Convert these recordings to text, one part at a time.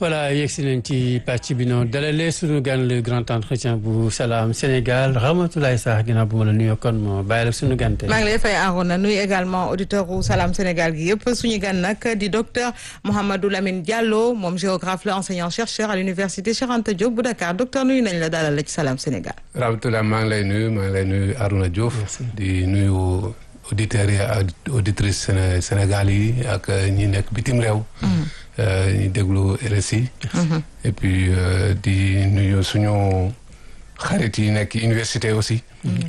voilà yegsi nañ ci pàcc bi noonu dalalee suñu gan le grand entretien bu Salam Sénégal Ramatoulaye Sarr ginnaaw bu ma la nuyoo kon moo bàyyi la suñu gan tey. maa ngi lay fay Arona nuyu également auditeur u Salam Sénégal gi yëpp suñu gan nag di docteur Mouhamadou Lamine Diallo moom géographe la enseignant chercheur à l'université Cheikh Anta Diop bu Dakar docteur nuyu nañ la dalal la ci Salam Sénégal. Ramatoulaye maa ngi lay nuyu maa ngi lay nuyu Arona Diouf. di nuyu auditeurs yi ak auditrices Sénégal yi ak ñi nekk bitim réew. ñi déglu RSI. et puis di nuyu suñu xarit yi nekk université aussi.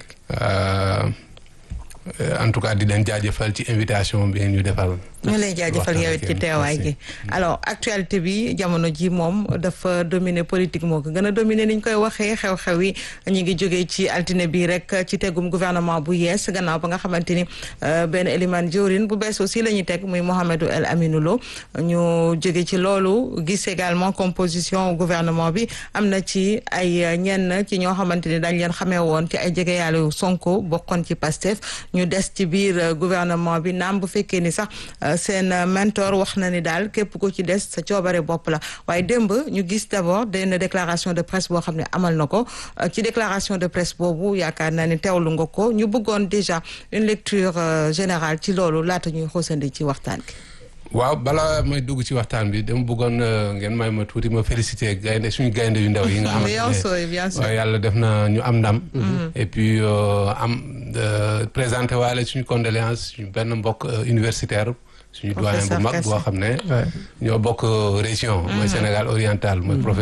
en tout cas di leen jaajëfal ci invitation bi ñu defal. ñu lay jaajëfal yow it ci teewaay gi alors actualité bi jamono ji moom dafa dominer politique moo ko gën a dominer ni ñu koy waxee xew-xew yi ñu ngi jógee ci altine bi rek ci tegum gouvernement bu yees gannaaw ba nga xamante ni benn Elimane Diourine bu bees aussi la ñuy teg muy Mouhamadou El Aminou Lo ñu jóge ci loolu gis également composition gouvernement bi am na ci ay ñenn ci ñoo xamante ni dañ leen xamee woon ci ay jege yàlla Sonko bokkoon ci Pastef ñu des ci biir gouvernement bi naam bu fekkee ni sax seen mentor wax na ni daal képp ku ci des sa coobare bopp la waaye démb ñu gis d'abord benn déclaration de presse boo xam ne amal na ko ci déclaration de presse boobu yaakaar naa ni teewlu nga ko ñu bëggoon déjà une lecture générale ci loolu laata ñuy xoosandi ci waxtaan gi. waaw balaa may dugg ci waxtaan bi dama bëggoon ngeen may ma tuuti ma féliciter gaynde suñu gaynde yu ndaw yi nga xamante ne bien sûr yàlla def na ñu am ndam et puis am présenté waale suñu condoléance suñu benn mbokk universitaire suñu doyen bu mag boo xam ne ñoo bokk région mooy Sénégal oriental mooy